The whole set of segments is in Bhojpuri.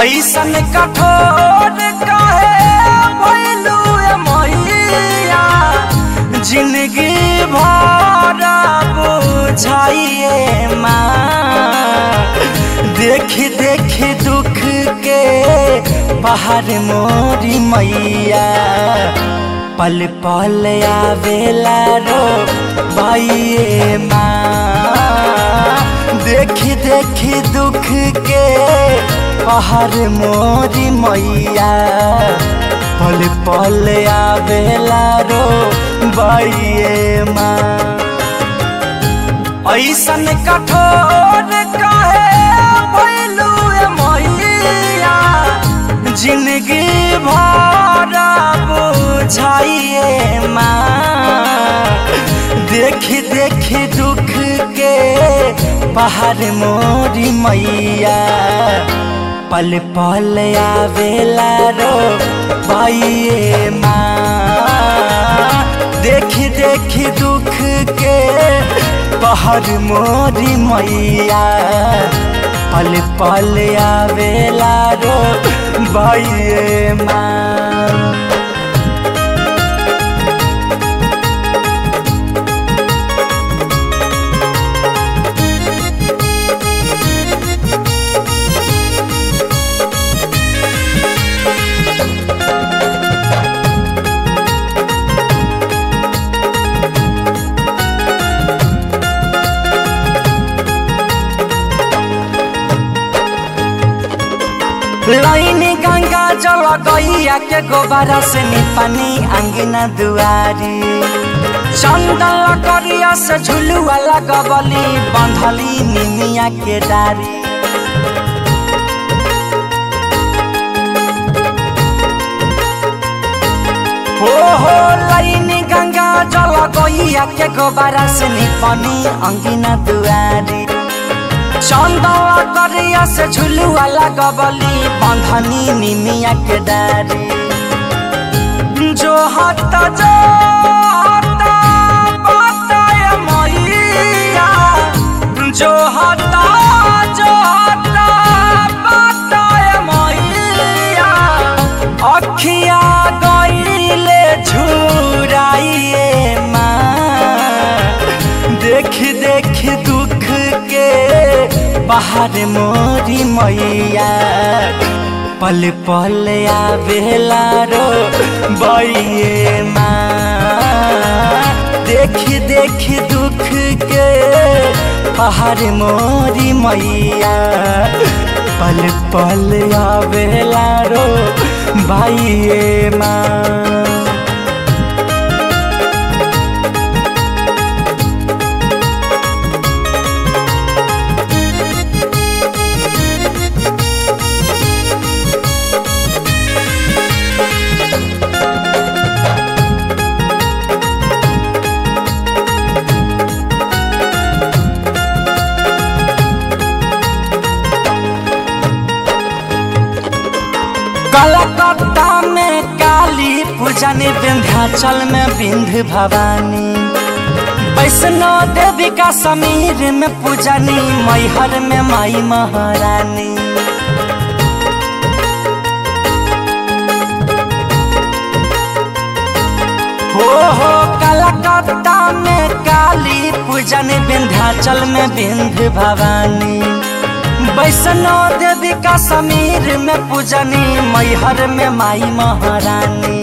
ऐसन कठोर काहे भइलू ए मैया जिंदगी भर बुझाइए माँ देख देख दुख के पहाड़ मोरी मैया पल पल आवेला रो बाइये माँ देख देख दुख के पहाड़ मोरी मैया पल पल आवेला रो बाइये माँ ऐसन कठोर काहे भइलू ए मैया जिंदगी भर बुझाइए माँ देख देख दुख के पहाड़ मोरी मैया पल पल आवेला रो बाइये माँ देख देख दुख के पहाड़ मोरी मैया पल पल आवेला रो बाइये माँ लाइनी गंगा जल गैया के गोबारा से निपानी अंगना दुआरी चंदन करिया से झुलुआ लगबली बंधली निमिया के डारी हो हो लाइनी गंगा जल गैया के गोबारा से निपानी अंगना दुआरी चंदवा करिया से झुलुआ लगबली बंधनी निमिया के डारी जो हत जो हत बताय मैया जो हत जो हत बताय मैया अखिया गईले झुराइए माँ देख देख दुख के पहाड़ मोरी मैया पल पल आवेला रो बइये माँ देख देख दुख के पहाड़ मोरी मैया पल पल आवेला रो भाइये माँ कलकत्ता में काली पूजन विंध्याचल में विंध्य भवानी वैष्णो देवी का समीर में पूजनी मैहर में माई महारानी हो हो कलकत्ता में काली पूजन विंध्याचल में विंध्य भवानी वैष्णो देवी का समीर में पूजनी मैहर में माई महारानी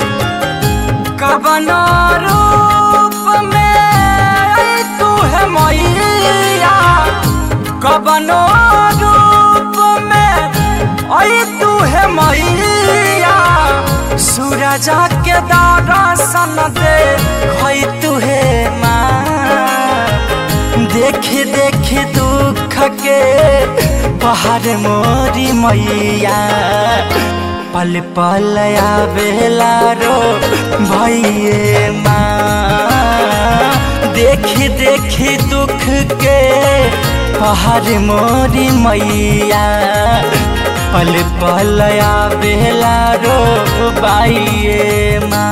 कबनो रूप में आई तू है मैया कबनो रूप में आई तू है मैया सूरज के दर्शन दे खई तू है माँ देख देख दुख के पहाड़ मोरी मैया पल पल आवेला रो भैये माँ देख देख दुख के पहाड़ मोरी मैया पल पल आवेला रो बाइये माँ